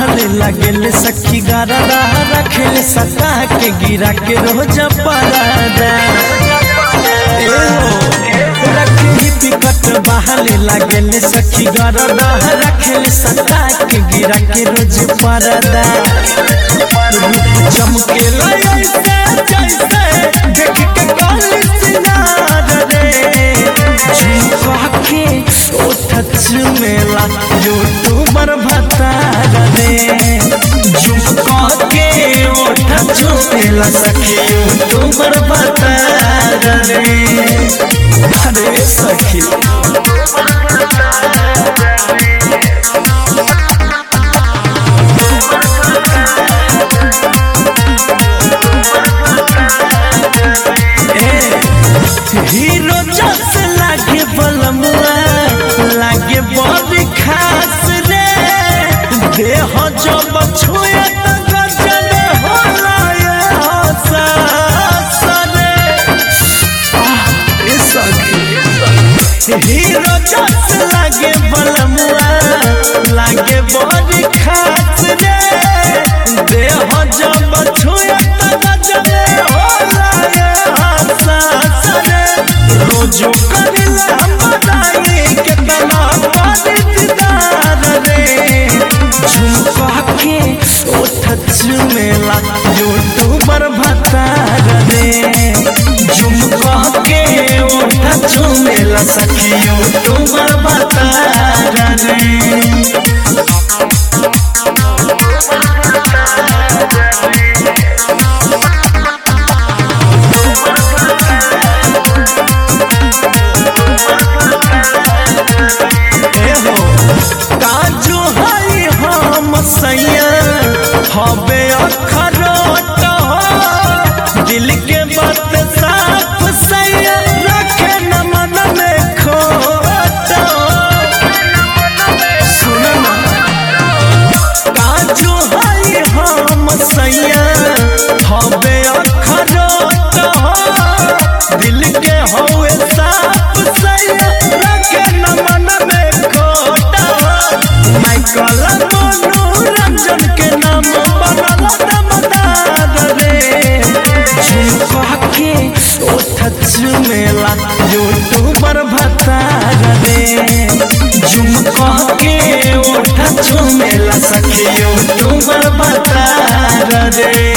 बहले लगेले सखी गरदा रखेले सता के गिरा के रोज परादा ए हो रखे पिकट बहले लगेले सखी गरदा रखेले सता के गिरा के रोज परादा रूप चमके ऐसे जैसे देख के काली सिनार रे झुमका के ओठ चुमेला यूट्यूबर भतार रे झुमका के ओठ चुमेला सखी यूट्यूबर भतार रे अरे सखी हीरो जस लागे बलमुआ लागे बड़ी खास रे देह जब छुए त गजब होला ये हसास रे आह, ए सखी हीरो जस लागे बलमुआ लागे बड़ी खास रे देह जब छुए त गजब होला ये हसास रे रोजो करिला बताई के तना पानीदार रे झुमका के ओठ चुमेला यूट्यूबर भतार रे झुमका के ओठ चुमेला सखी यूट्यूबर भतार रे एहो काजू हई हम सैया हबे अखरोट हो दिल के बात साफ सैया रखे न मन में खोट सुन ना काजू हई हम सैया हबे अखरोट हो दिल के हवे साफ सैया रखे न मन में खोट माइकल मनोरंजन के नाम बनल दमदार रे झुमका के ओठ चुमेला यूट्यूबर भतार रे झुमका के ओठ चुमेला सखी यूट्यूबर भतार रे